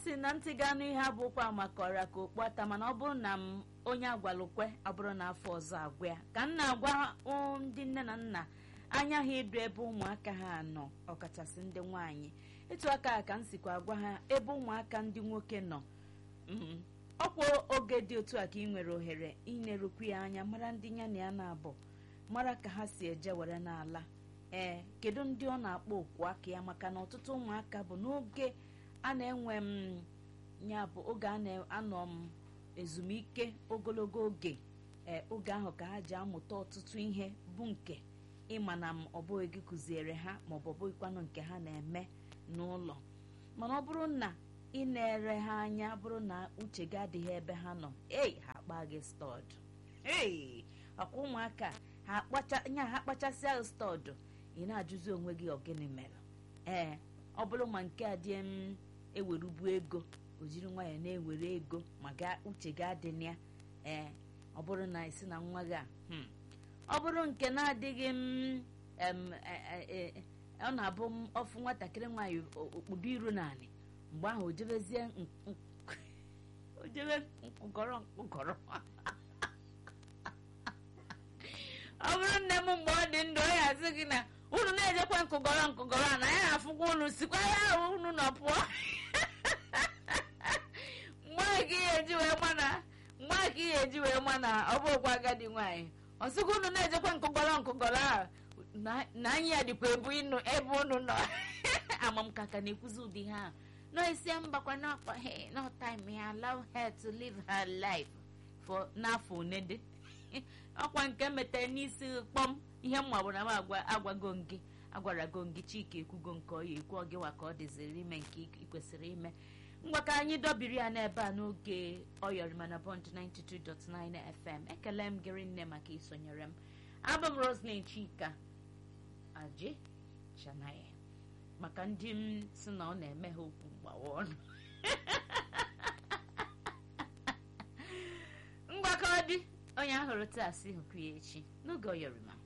sị na ntị ga anụ ihe abụkwa maka ọra ka okpu ata mana ọ bụrụ na m onye agwalụkwe abụrụ na afọ ọzọ agwa ya ka m na-agwa um, ndị nne na nna anya ha ịdụ ebe ụmụaka ha nọ ọkachasị ndị nwaanyị etu aka a ka m sikwa agwa ha ebe ụmụaka ndị nwoke nọ Mm, ọkwa oge dị otu a ka ị nwere ohere inerukwu ya anya mara ndị ya na ya na-abụ mara ka ha si eje were n'ala ee kedu ndị ọ na-akpọ okwu aka ya maka na ọtụtụ ụmụaka bụ n'oge a na-enwe m ya bụ oge a na-anọ m ezumike ogologo oge ee oge ahụ ka ha ji amụta ọtụtụ ihe bụ nke ịma na m ọ bụghị gị kụziere ha maọbụ ọ bụghịkwanụ nke ha na-eme n'ụlọ mana ọ bụrụ na ị na-ere ha anya bụrụ na uche gị adịghị ebe ha nọ ei ha akpa gị stọd ei ọkwa ụmụaka ha akpacha nya ha kpachasịa gị stọdụ ị na-ajụzi onwe gị ọgịnị mere ee ọ bụrụ ma nke a dị m ewerubu ego o jiri nwayọọ na-ewere ego ma ga uche gị adị na ya ee ọ bụrụ na isi na nwa gị a hmm, ọ bụrụ nke na-adịghị m em, e- e- e- ọ na-abụ m ọfụ nwatakịrị nwaanyị o- okpudo iru naanị mgbe ahụ o jebezie n- n- o jebe nkụgọrọ nkụgọrọ ọ bụrụ nne m mgbe ọ dị ndụ ọ ya asị gị na unu na-ejekwa nkụgọrọ nkụgọrọ a na ya afụkwa unu sikwa ya ahụ unu nọ pụọ mgbe a ka ihe eji wee ma na mgbe a ka ihe eji wee ma na ọ bụkwa agadi nwaanyị ọ sịkwa unu na-ejekwa nkụgọrọ nkụgọrọ a na- na anyị ya dịkwa ebu inu ebe unu nọ ama m ka ka na-ekwuzi ụdị ha no isi mbakwa n'ọkpọ hey no time ya allow her to live her life for n'afọ one dị ọkwa nke metere n'isi kpọm ihe mma bụ na m agwa agwago gị agwara go gị chika ekwugo nke ọ ya ekwu ọgịwa ka ọ dịziri ime nke ị kwesịrị ime ngwa ka anyị dọbiri ya n'ebe a n'oge ọyọrịma na bond 92.9 fm ekele m gịrị nne maka isonyere m abụ m roslyn chika aje chanaye maka ndị m si na ọ na-eme ha okwu mgbawa ọnụ mgbakọ dị onye ahụrụ taa si hụkwu ya echi n'oge ọyọrịma